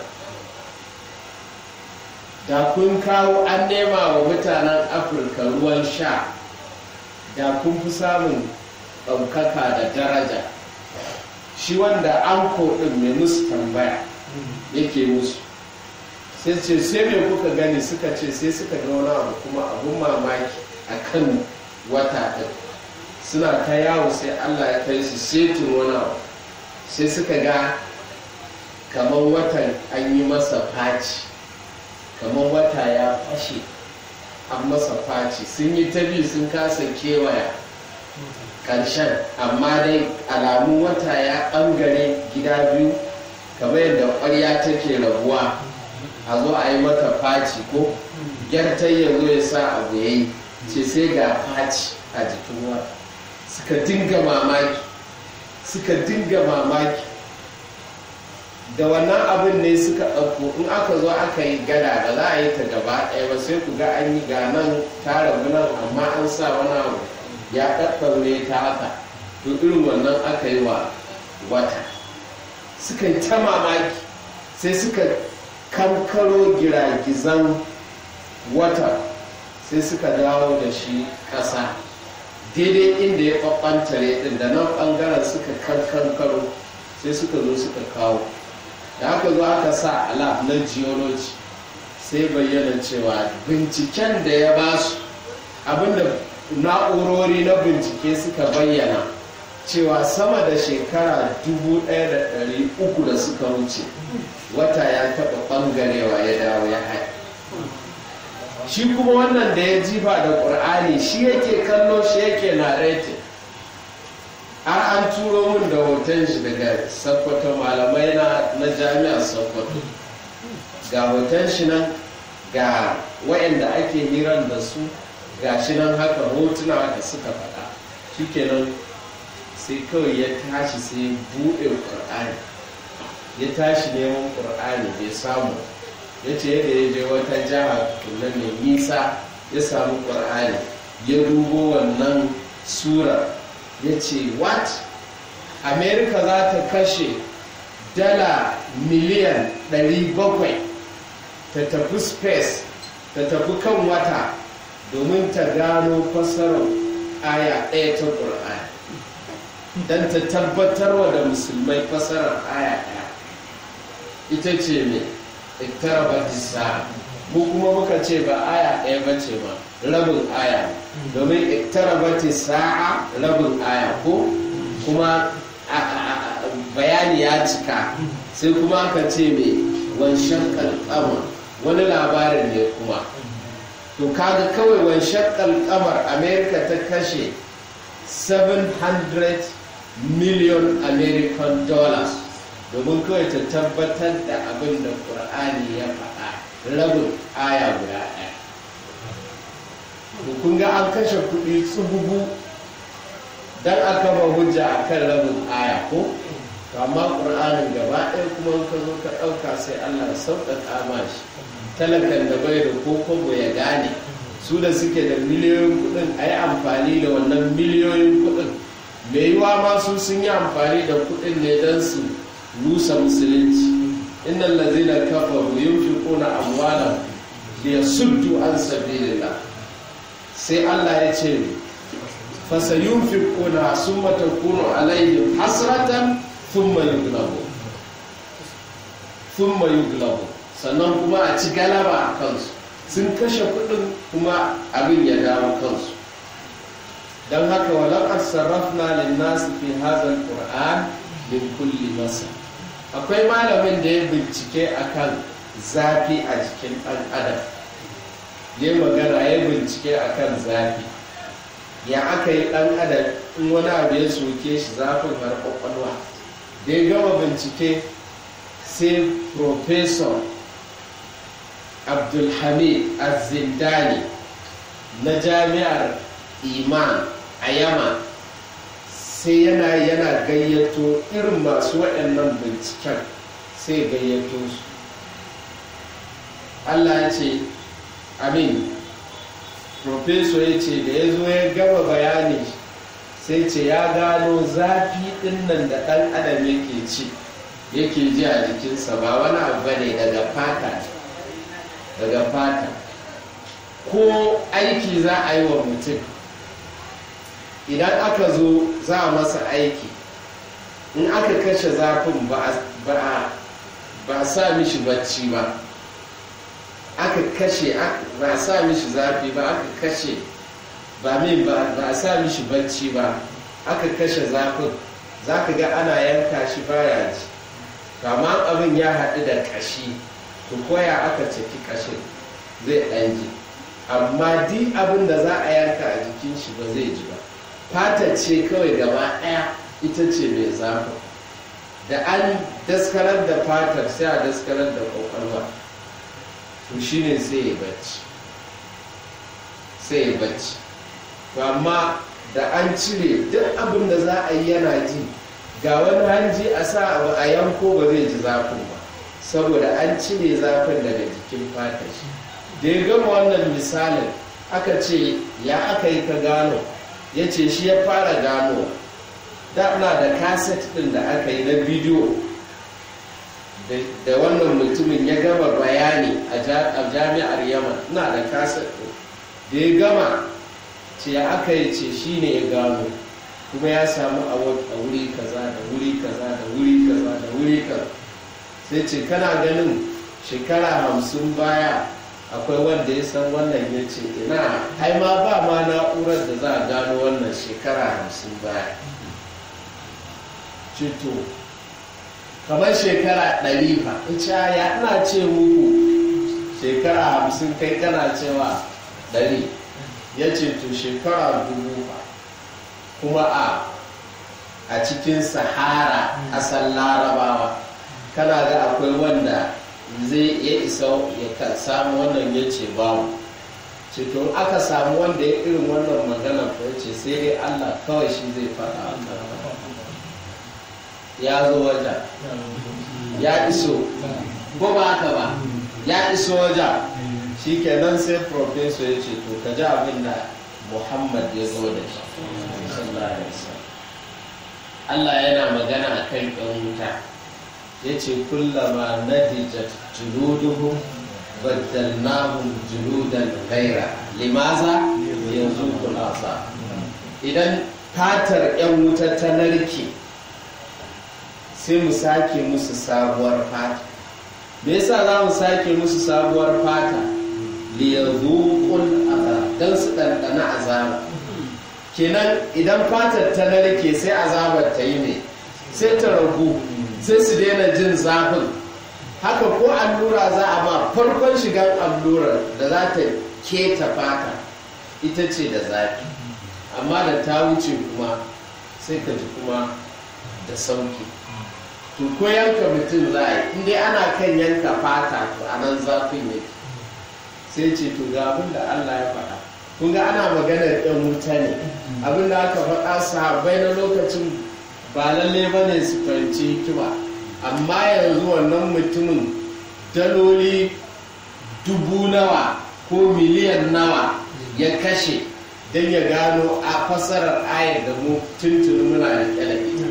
da kun kawo an nema wa mutanen afirka ruwan sha da kun fi samun ɗaukaka da daraja shi wanda an ɗin mai musu tambaya yake musu sai ce sai mai kuka gani suka ce sai suka ga wani abu kuma abun mamaki a kan wata ɗin suna ta yawo sai allah ya kai su setin wani abu sai suka ga kamar watan an yi masa faci kamar wata ya fashe an masa faci sun yi ta bi sun kasa kewaya ƙarshen amma dai alamun wata ya ɓangare gida biyu kamar yadda ƙwarya take rabuwa a zo a yi mata faci ko gyartar ya zo ya sa abu ya yi ce sai ga faci a jikin wata suka dinga mamaki suka dinga mamaki da wannan abin ne suka ɗauko in aka zo aka yi gada ba za a yi ta gaba ɗaya ba sai ku ga an yi ga nan ta rabu nan amma an sa wani abu ya ɗaɗɗaure ta haka to irin wannan aka yi wa wata suka yi ta mamaki sai suka kankaro giragizan wata sai suka dawo da shi ƙasa daidai inda ya ɓaɓɓantare ɗin da nan ɓangaren suka kankankaro sai suka zo suka kawo da aka zo aka sa alaf na geology sai bayyana cewa binciken da ya ba su abinda na'urori na bincike suka bayyana cewa sama da shekara 1,300 da suka wuce wata ya taɓa ɓangarewa ya dawo ya haɗe shi kuma wannan da ya jifa da ƙur'ani shi yake kallo shi yake na har an turo min da hoton shi daga sakkwato malamai na jami'ar sakkwato ga hoton shi nan ga wayanda ake hiran da su ga shi nan haka hotuna da suka faɗa shikenan sai kawai ya tashi sai buɗe ƙur'ani ya tashi neman ƙur'ani bai samu ya ce yadda ya je wata jiha tunan mai nisa ya samu ƙur'ani ya dubo wannan sura ya ce what america za ta kashe dala miliyan 700 ta tafi space ta tafi kan wata domin ta gano fasarar aya ɗaya ta ƙur'ani don ta tabbatarwa da musulmai fasarar aya ɗaya ita ce mai iktarabar sa'a mu kuma muka ce ba aya ɗaya ba ce ba rabin aya domin iktarabar sa'a rabin aya ko kuma bayani ya cika sai kuma aka ce mai wanshan kalkamar wani labarin ne kuma to kaga kawai wanshan kalkamar america ta kashe 700 million american dollars domin kawai ta tabbatar da abin da ƙur'ani ya faɗa rabin aya guda ɗaya kun ga an kashe kuɗi tsububu don a kama hujja a kan rabin aya ko amma ƙur'anin gaba ɗaya kuma ka zo ka ɗauka sai allah sauƙaƙa ma shi talakan da bai da kokobo ya gane su da suke da miliyoyin kuɗin a yi amfani da wannan miliyoyin kuɗin mai yiwa ma su sun yi amfani da kuɗin ne don su rusa musulunci inna lazina kafaru yunfiquna amwalahum liyasuddu an sabilillah sai Allah ya ce fasayunfiquna summa takunu alaihim hasratan thumma yughlabu thumma yughlabu sannan kuma a ci galaba a kansu sun kashe kudin kuma abin ya dawo kansu don haka walau sarrafna lin nasu fi hadha alquran min kulli masa akwai malamin da ya bincike akan zafi a jikin ɗan adam ya magana ya bincike akan zafi ya aka yi ɗan adam in wani abu ya soke shi zafin har kwakwalwa da ya gama bincike sai professor abdulhamid azindani na jami'ar iman a yama sai yana yana gayyato irin masu waɗannan binciken sai gayyato su allah ya ce amin profeso ya ce da ya zo ya gama bayani sai ce ya gano zafi ɗin nan da ɗan adam yake ci yake ji a jikinsa ba wani abu ne daga fata daga fata ko aiki za a yi wa mutum idan aka zo za a masa aiki in aka kashe zafin ba a sa mishi bacci ba aka kashe ba a sa mishi zafi ba aka kashe ba min ba a sa mishi bacci ba aka kashe zafin za ka ga ana yanka shi baya ji kama abin ya haɗu da ƙashi to koya aka ciki ƙashin zai ɗan ji amma di abin da za a yanka a jikin shi ba zai ji ba fata ce kawai gaba ɗaya ita ce mai zafi da an daskarar da fatar sai a daskarar da kwakwalwa to shi ne sai ya bacci sai ya bacci to amma da an cire duk abin da za a yi yana ji ga wani hanji a sa abu a yanko ba zai ji zafin ba saboda an cire zafin daga jikin fatar shi da ya gama wannan misalin aka ce ya aka yi ka gano ya ce shi ya fara gano da na da kaset ɗin da aka yi na bidiyo da wannan mutumin ya gama bayani a jami'ar yaman na da kaset ɗin da ya gama ce ya aka yi ce shi ne ya gano kuma ya samu a wuri kaza da wuri kaza da wuri kaza da wuri kaza sai ce kana ganin shekara hamsin baya akwai wanda ya san wannan ya ce ina ai ma ba ma na'urar da za a gano wannan shekara hamsin baya cito kamar shekara ɗari fa ita ya ina ce muku shekara hamsin kai kana cewa ɗari ya ce to shekara dubu fa kuma a a cikin sahara ƙasar larabawa kana ga akwai wanda zai ya isa ya samu wannan ya ce babu ceto aka samu wanda ya irin wannan magana ko ce sai dai allah kawai shi zai faɗa ya zo wajen ya iso ko ba haka ba ya iso wajen shi kenan sai professor ya ce to ka ji abin da muhammad ya zo da shi sallallahu alaihi wasallam Allah yana magana a kan ɗan wuta ya ce kullama nadijat juluduhum baddalnahum juludan gaira limaza yanzu kulasa idan fatar 'yan wuta ta narke sai mu sake musu sabuwar fata me yasa za mu sake musu sabuwar fata liyazuqul azab dan su ɗanɗana azaba kenan idan fatar ta narke sai azabar ta yi ne sai ta ragu sai su daina jin zafin haka ko allura za a ma farkon shigar allurar da za ta keta fata ita ce da zafi amma da ta wuce kuma sai ka ji kuma da sauki to ko yanka mutum za a yi inda ana kan yanka fata to a nan zafin yake sai ce to ga abin da allah ya faɗa kun ga ana maganar ɗan wuta ne abin da aka faɗa sahabbai na lokacin ba lalle ba ne su fahimci hikima amma yanzu wannan mutumin daloli dubu nawa ko miliyan nawa ya kashe don ya gano a fasarar ayar da mu tuntuni muna da ita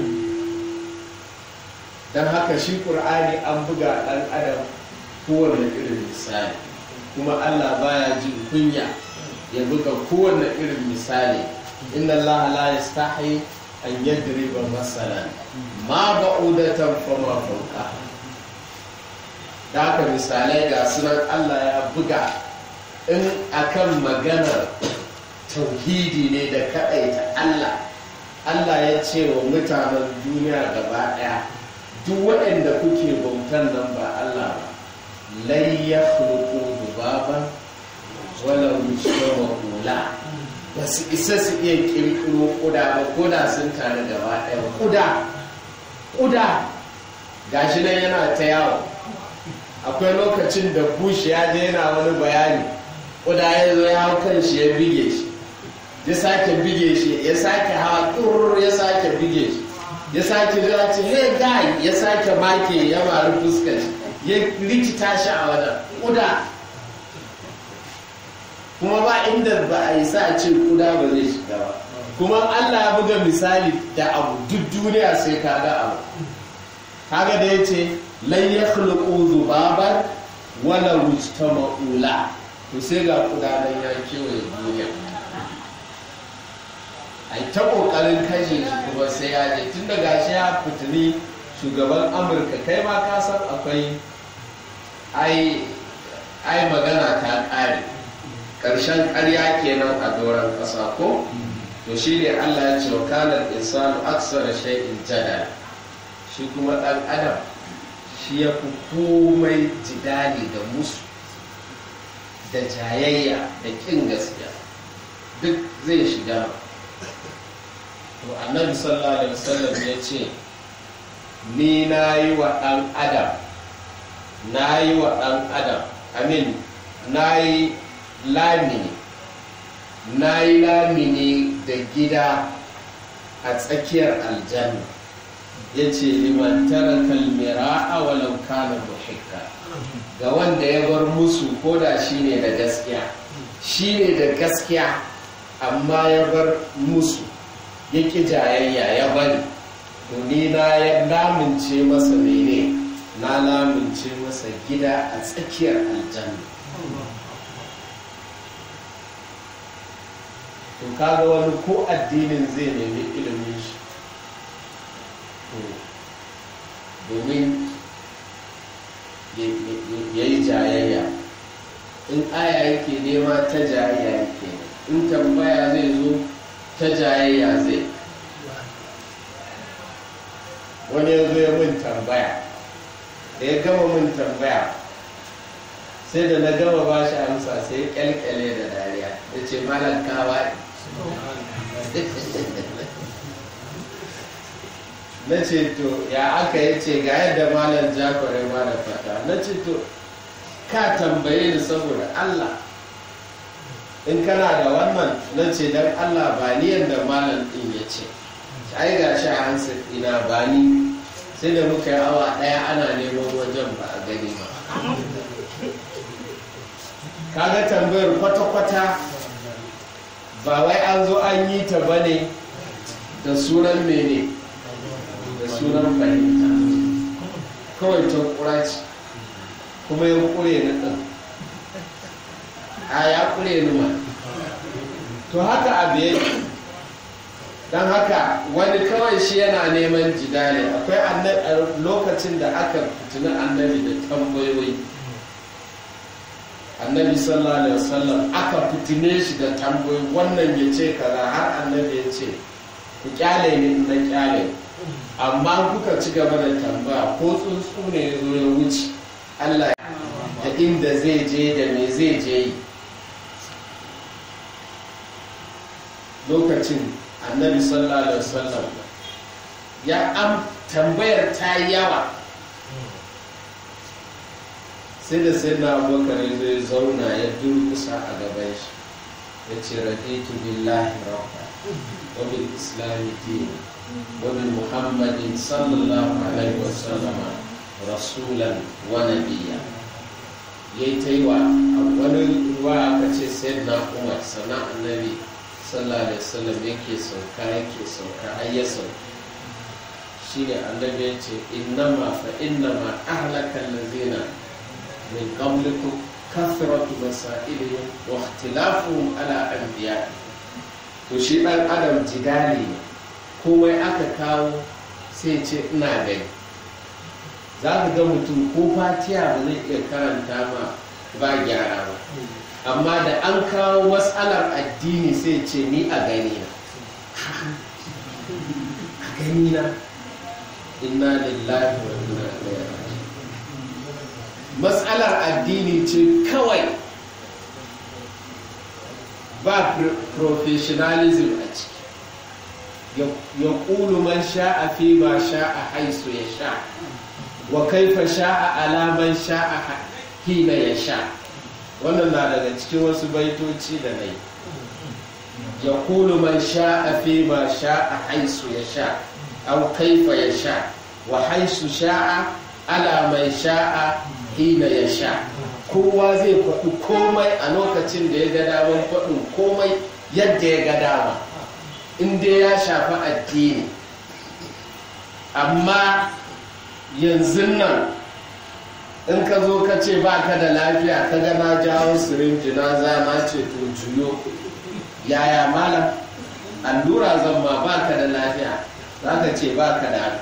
don haka shi ƙur'ani an buga ɗan adam kowane irin misali kuma allah baya jin kunya ya buga kowane irin misali inna allaha la yastahi an yadriba masalan ma ba'udatan fama fauka da haka misalai ga sunan Allah ya buga in akan maganar tauhidi ne da kaɗaita Allah Allah ya ce wa mutanen duniya gaba ɗaya duk waɗanda kuke bautan nan ba Allah ba lai ya dubaban wala mujtama kula ba su isa su iya kirkiro kuda ba kuda sun tare gaba ɗaya kuda kuda gashi nan yana ta yawo akwai lokacin da bush ya je yana wani bayani kuda ya zo ya hau kan shi ya bige shi ya sake bige shi ya sake hawa kurur ya sake bige shi ya sake zuwa ce hey guy ya sake make ya mari fuskar shi ya rikita shi a wajen kuda kuma ba inda ba a yi sa ce kuda ba zai shiga ba kuma allah ya buga misali da abu duk duniya sai ka ga abu kaga da ya ce lan ya khluqu zubaban wala ma'ula to sai ga kuda nan ya kewaye duniya a ta kokarin kashe shi kuma sai ya je tun da gashi ya fitini shugaban amurka kai ma ka san akwai ai magana ta ƙare ƙarshen ƙarya kenan a doron ƙasa ko to shi ne allah ya ce wa kanar insanu aksara shay'in jadal shi kuma ɗan adam shi ya fi komai jidali da musu da jayayya da ƙin gaskiya duk zai shiga to annabi sallallahu alaihi wasallam ya ce ni na yi wa ɗan adam na yi wa ɗan adam amin na yi lamini na yi lamini da gida a tsakiyar aljanna ya ce liman tara kalmira a walau kana muhikka ga wanda ya bar musu koda shi ne da gaskiya shi ne da gaskiya amma ya bar musu ya ƙi jayayya ya bari to ni na ya lamince masa mene na lamince masa gida a tsakiyar aljanna to kaga wani ko addinin zai nemi ilimin shi to domin ya yi jayayya in aya yake nema ta jayayya yake in tambaya zai zo ta jayayya zai wani ya zo ya min tambaya da ya gama min tambaya sai da na gama ba shi amsa sai ya kyalkyale da dariya ya ce malam kawa na ce to ya aka yi ce ga yadda malam jakware ma da fata na ce to ka tambaye ni saboda allah in kana da wannan na ce don allah ba ni yadda malam din ya ce ai ga shi a hansa ina ba ni sai da muka yi awa ɗaya ana neman wajen ba a gani ba kaga tambayar kwata-kwata ba wai an zo an yi ta bane da sunan mene da sunan fahimta kawai ta kuraci kuma ya kure ni ɗin a ya kure ni ma to haka abu yake don haka wani kawai shi yana neman jidali akwai lokacin da aka fitini annabi da tambayoyi annabi sallallahu alaihi wasallam aka fitine shi da tambayoyi wannan ya ce kaza har annabi ya ce ku kyale ni na kyale amma kuka ci gaba da tambaya ko tsuntsu ne ya zo ya wuce Allah da inda zai je da me zai je yi lokacin annabi sallallahu alaihi wasallam ya am tambayar ta yawa sai da sai na abubakar ya zai zauna ya durkusa a gaban shi ya ce raditu billahi rabba wa bil islami dina wa bi muhammadin sallallahu alaihi wasallam rasulan wa nabiyya yayi ta yi wa wani ruwa aka ce sai na umar sana annabi sallallahu alaihi wasallam yake sauka yake sauka har ya sauka shine annabi ya ce innama fa innama ahlaka allazina min qablikum kathratu masailihim wa ikhtilafuhum ala anbiya to shi dan adam jidali ne komai aka kawo sai ce ina gani za ka ga mutum ko fatiya ba zai iya karanta ma ba gyara ba amma da an kawo matsalar addini sai ce ni a gani na a gani na inna lillahi wa inna ilaihi raji'un matsalar addini ce kawai ba professionalism a ciki ya ƙulu man sha'a fi ma sha'a haisu ya sha wa kaifa sha'a alaman sha'a hina ya sha wannan na daga cikin wasu baitoci da na yi ya kulu man sha'a fi ma sha'a haisu ya sha au kaifa ya sha wa haisu sha'a ala mai sha'a hina ya sha kowa zai faɗi komai a lokacin da ya ga daman faɗin komai yadda ya ga dama inda ya shafi addini amma yanzu nan in ka zo ka ce ba ka da lafiya ka ga na jawo sirinji na zama ce to juyo yaya malam allura zan ma ba ka da lafiya za ka ce ba ka da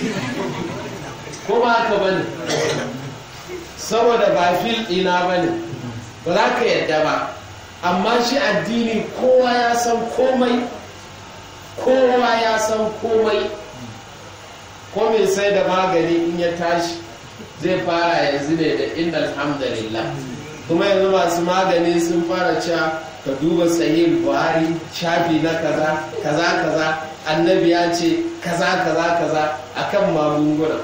ko ba haka bane saboda ba fil ɗina ba ne ba za ka yadda ba amma shi addini kowa ya san komai kowa ya san komai ko mai sai da magani in ya tashi zai fara yanzu ne da inna alhamdulillah kuma yanzu masu magani sun fara cewa ka duba sahih buhari shafi na kaza kaza kaza annabi ya ce kaza kaza kaza akan magunguna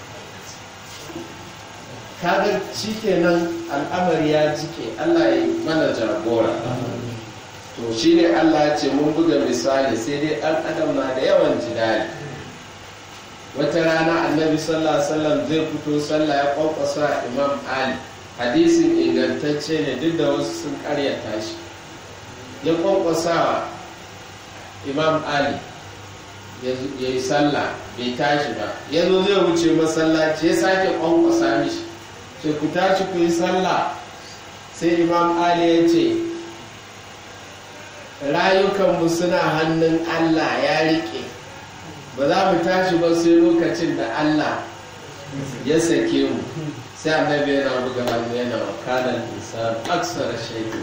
kaga shikenan al'amari ya jike Allah ya mana jagora to shine Allah ya ce mun buga misali sai dai ɗan adam na da yawan jidali wata rana annabi sallallahu alaihi wasallam zai fito sallah ya kwakwasa imam ali hadisin ingantacce ne duk da wasu sun karyata shi ya kwakwasa imam ali ya yi sallah bai tashi ba ya zo zai wuce masallaci ya sake kwankwasa mishi sai ku tashi ku yi sallah sai imam ali ya ce rayukanmu suna hannun allah ya rike ba za mu tashi ba sai lokacin da allah ya sake mu sai annabi yana buga hannu yana wa kanan insan aksara shaikin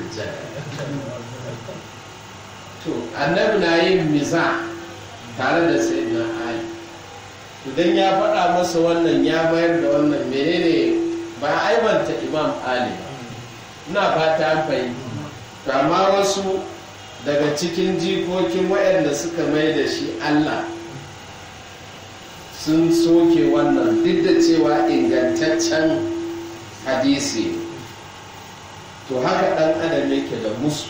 to annabi na yin miza tare da sayyidina ali idan ya faɗa masa wannan ya bayar da wannan menene ba aibanta imam ali ina fata an fahimta amma wasu daga cikin jikokin waɗanda suka mai da shi allah sun soke wannan duk da cewa ingantaccen hadisi to haka ɗan adam yake da musu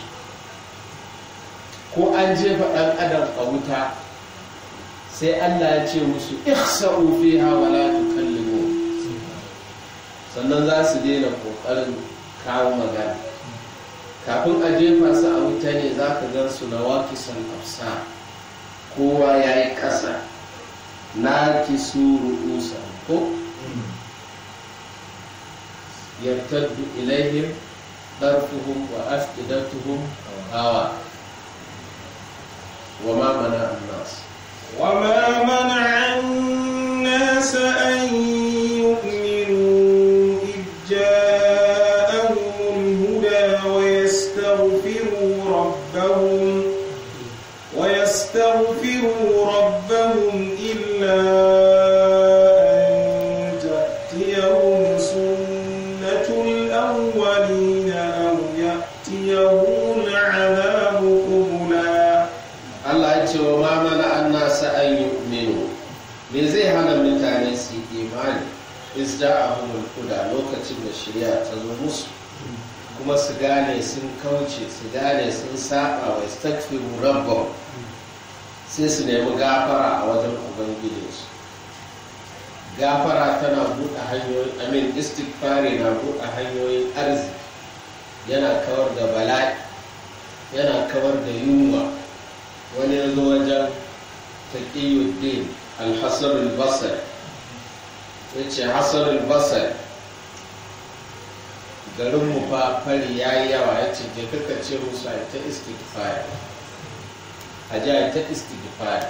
ko an jefa ɗan adam a wuta sai allah ya ce musu ihsa'u fiha wa la tukallimu sannan za su daina ƙoƙarin kawo magana kafin a jefa su a wuta ne za ka gan su na wakisan afsa kowa ya yi ƙasa na kisu ru'usa ko yartaddu ilaihim ɗarfuhum wa afidatuhum hawa wa ma mana annas وما منع الناس أن يؤمنوا إذ جاءهم الهدى ويستغفروا ربهم ويستغفروا ربهم إلا أن تأتيهم سنة الأولين أو يأتيهم العذاب قبلا Allah ya ce wa ma mana an nasa an yu'minu me zai hana mutane su yi imani is ja'ahumul huda lokacin da shari'a ta zo musu kuma su gane sun kauce su gane sun saba wa istaghfiru rabbahum sai su nemi gafara a wajen ubangijinsu gafara tana buɗe hanyoyin amin istighfari na buɗe hanyoyin arziki yana kawar da bala'i yana kawar da yunwa wani ya zo wajen taqiyuddin al-hasan al-basri ya ce hasan al-basri garin mu fa fari ya yi yawa ya ce je kaka ce musu a ta istighfar a ji a ta istighfar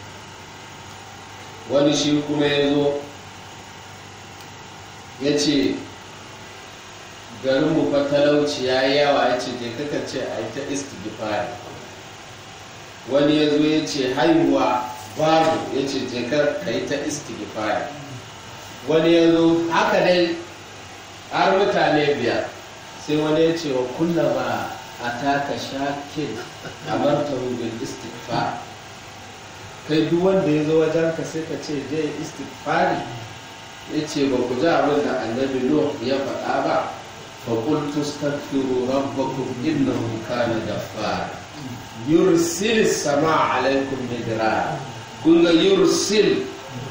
wani shi kuma ya zo ya ce garin mu fa talauci ya yi yawa ya ce je kaka ce a ta istighfar wani ya zo ya ce haihuwa babu ya ce je ka yi ta istighfar wani ya zo haka dai har mutane biyar sai wani ya ce wa kullama a taka shakin a martaru bil istighfar kai duk wanda ya zo wajen ka sai ka ce je istighfari ya ce ba ku ji abin da annabi nuh ya faɗa ba fa qultu astaghfiru rabbakum innahu kana ghaffara yursil sama alaikum midrar kun ga yursil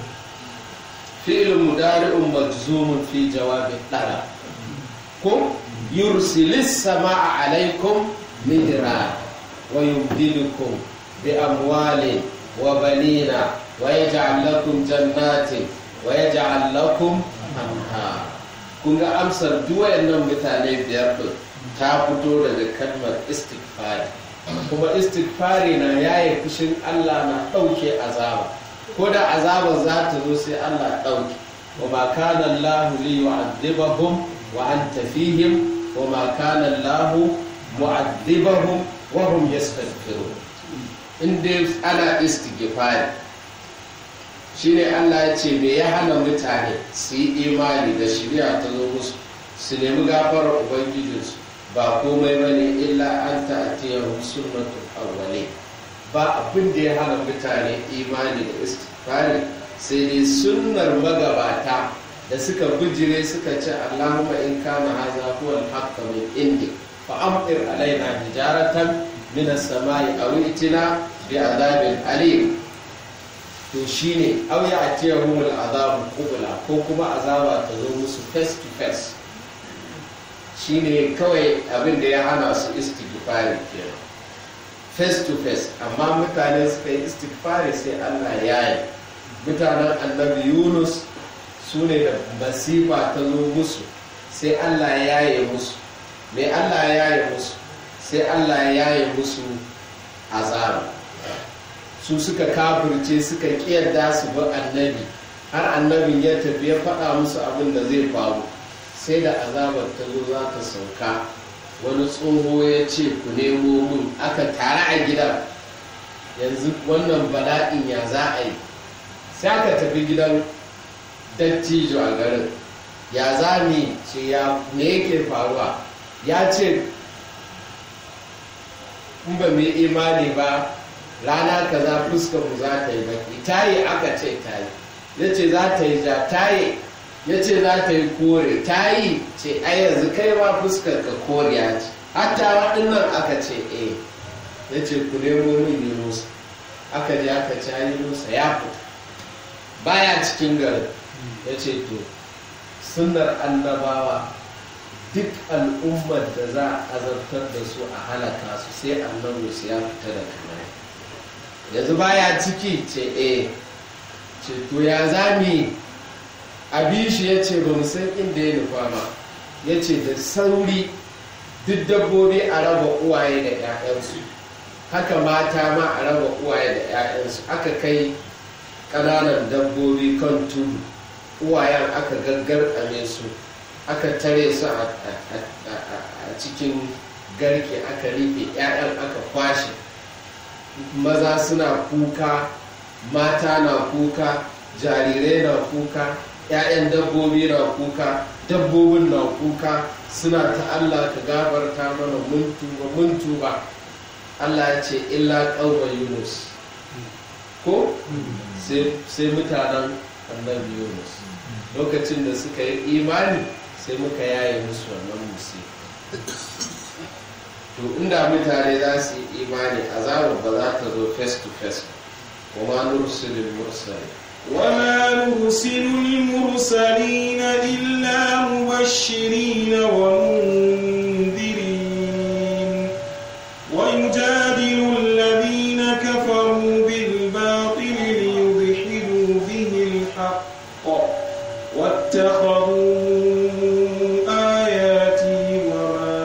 fi'l mudari'un majzumun fi jawabi talab ko yursilis sama alaikum midrar wa yumdidukum bi amwalin wa banina wa yaj'al lakum jannatin wa yaj'al lakum anhar kun ga amsar duk wayannan mutane biyar din ta fito daga kalmar istighfari kuma istighfari na yaye fushin Allah na ɗauke azaba ko da azabar za ta zo sai Allah ɗauke wa ma kana Allah li yu'adhibahum wa anta fihim wa ma kana Allah mu'adhibahum wa hum yastaghfirun in dai ana istighfari shine Allah ya ce me ya hana mutane su yi imani da shari'a ta zo musu su nemi gafarar ubangijinsu ba komai ba ne illa an ta'atiyar sunnatul awwali ba abin da ya hana mutane imani da istighfari sai dai sunnar magabata da suka bijire suka ce Allahumma in kana haza huwa al-haqq min indi fa amtir alaina hijaratan min as-samai aw itina bi adabin alim to shine aw ya'tiyahum al-azab qubla ko kuma azaba ta zo musu face to face shine kawai abin da ya hana su istighfari kenan face to face amma mutane suka yi istighfari sai Allah ya yi mutanen annabi Yunus su ne da masifa ta zo musu sai Allah ya yi musu mai Allah ya yi musu sai Allah ya yi musu azaba su suka kafirce suka kiyarda su bi annabi har annabin ya tafi ya faɗa musu abin da zai faru sai da azabar ta zo za ta sauka wani tsoho ya ce ku nemo mun aka tare a gidan yanzu wannan bala'in ya za a yi sai aka tafi gidan dattijo a garin ya za ni ce ya me yake faruwa ya ce in ba mai imani ba rana kaza fuskar mu za ta yi baki tayi aka ce tayi ya ce za ta yi ja tayi ya ce za ta yi kore ta yi ce a yanzu kai ma fuskar ka koriya ce hatta waɗannan aka ce eh ya ce ku nemo min yunusa aka je aka ce an yunusa ya fita baya cikin garin ya ce to sunnar annabawa duk al'ummar da za a azabtar da su a halaka su sai annabi su ya fita da kamar yanzu baya ciki ce eh ce to ya zami abin shi ya ce ba mu san inda ya nufa ba ya ce da sauri duk dabbobi a raba uwaye da 'ya'yansu haka mata ma a raba uwaye da 'ya'yansu aka kai ƙananan dabbobi kan tudu uwayen aka gaggarkame su aka tare su a cikin garke aka rufe 'ya'yan aka kwashe maza suna kuka mata na kuka jarirai na kuka 'ya'yan dabbobi na kuka dabbobin na kuka suna ta Allah ka gafarta mana mun tuba mun tuba Allah ya ce illa ƙaunar Yunus ko sai mutanen annabi Yunus lokacin da suka yi imani sai muka yaye musu wannan musi to inda mutane za su yi imani azabar ba za ta zo face to face kuma nursulul mursali وما نرسل المرسلين إلا مبشرين ومنذرين ويجادل الذين كفروا بالباطل ليدحضوا به الحق واتخذوا آياتي وما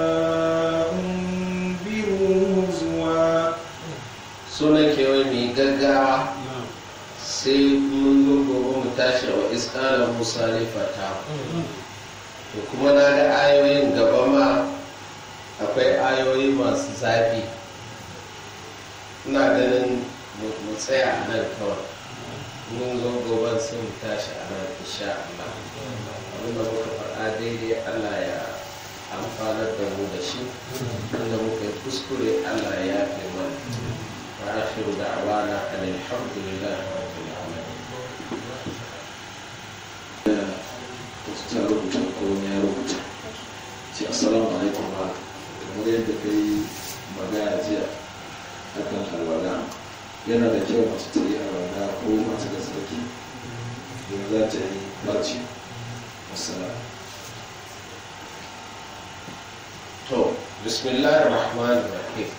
أنذروا هزوا suna kewa mai gaggawa sai mun zo gobe mu tashi wa iskala musa ne fata to kuma na ga ayoyin gaba ma akwai ayoyi masu zafi ina ganin mu tsaya a nan kawai mun zo gobe sai mu tashi a nan insha Allah abinda muka faɗa daidai Allah ya amfanar da mu da shi inda muka yi kuskure Allah ya yafe mana wa akhiru da'wana alhamdulillahi rabbil alamin ta rubuta ko wani ya rubuta ce assalamu alaikum ba kamar yadda ka yi magana jiya akan alwala yana da kyau masu ta yi alwala ko masu da tsarki don za ta yi barci masana to bismillahir rahmanir rahim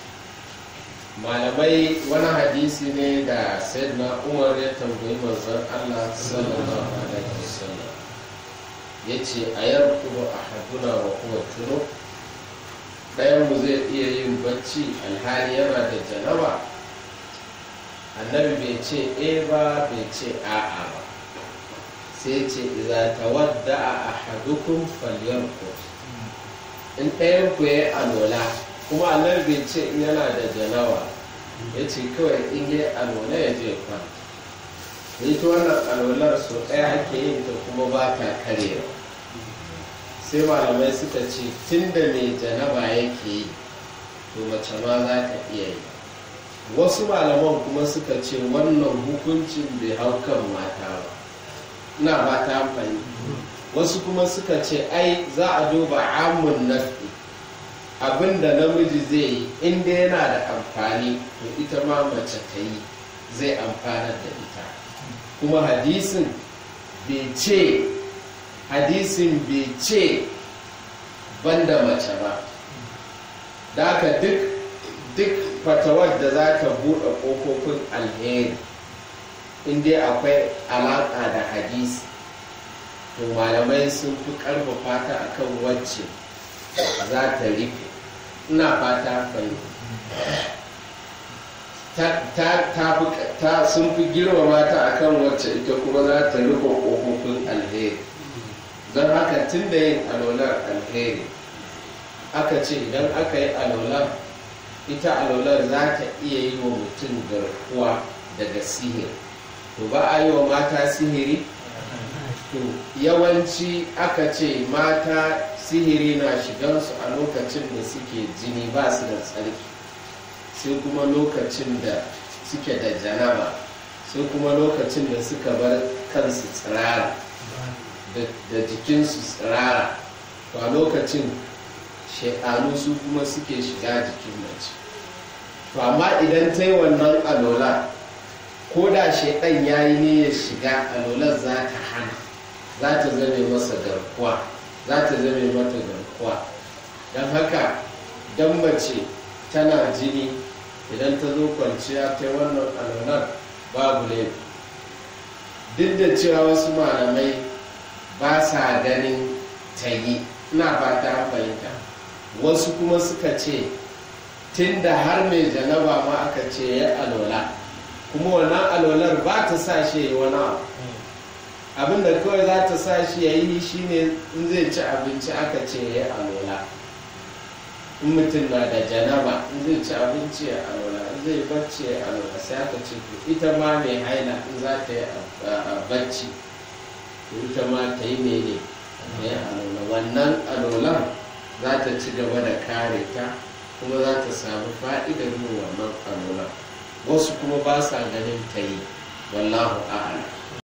malamai wani hadisi ne da sayyidina umar ya tambayi manzon allah sallallahu alaihi wasallam ya ce a yarkudu a haduna wa kuma tuno ɗayanmu zai iya yin bacci alhali yana da janaba annabi bai ce e ba bai ce a'a ba sai ce iza tawadda a ahadukum falyarkud in ɗayan ku ya yi alola kuma annabi bai ce in yana da janawa ya ce kawai in yi alola ya je kwanta ita wannan alolar so ɗaya ake yin ta kuma ba ta karewa sai malamai suka ce tun da mai janaba yake yi to mace ma za ta iya yi wasu malaman kuma suka ce wannan hukuncin bai hau kan mata ba ina ba ta amfani wasu kuma suka ce ai za a duba amun nafi abinda namiji zai yi inda yana da amfani to ita ma mace ta yi zai amfanar da ita kuma hadisin bai ce hadisin bai ce banda mace ba da haka duk duk fatawar da za ta buɗe ƙofofin alheri inda akwai alaƙa da hadisi to malamai sun fi ƙarfafa ta akan wacce za ta rufe ina fata fahimta ta sun fi girmama ta akan wacce ita kuma za ta rufe ƙofofin alheri don haka tun da yin alolar alheri aka ce idan aka yi alolar ita alolar za ta iya yi wa mutum garkuwa daga sihiri to ba a yi wa mata sihiri to yawanci aka ce mata sihiri na shigansu a lokacin da suke jini ba su da tsarki sai kuma lokacin da suke da janaba sai kuma lokacin da suka bar kansu tsirara da jikinsu tsirara to a lokacin shekaru su kuma suke shiga jikin mace to amma idan ta yi wannan alola ko da shekan ya yi ne ya shiga alolar za ta hana za ta zame masa garkuwa za ta zame mata garkuwa aukuwa don haka don mace tana jini idan ta zo kwanciya ta wannan alolar babu laifi duk da cewa wasu malamai ba sa ganin ta yi ina fata fahimta wasu kuma suka ce tun da har mai janaba ma aka ce ya alola kuma wannan alolar ba ta sa shi ya yi wani abu abinda kawai za ta sa shi ya yi shine in zai ci abinci aka ce ya yi alola in mutum na da janaba in zai ci abinci ya alola in zai bacci ya alola sai aka ce to ita ma mai haila in za ta yi bacci to ita ma ta yi mene ta yi alola wannan alolan za ta ci gaba da kare ta kuma za ta samu fa'idar yin wannan alola wasu kuma ba sa ganin ta yi wallahu a'ala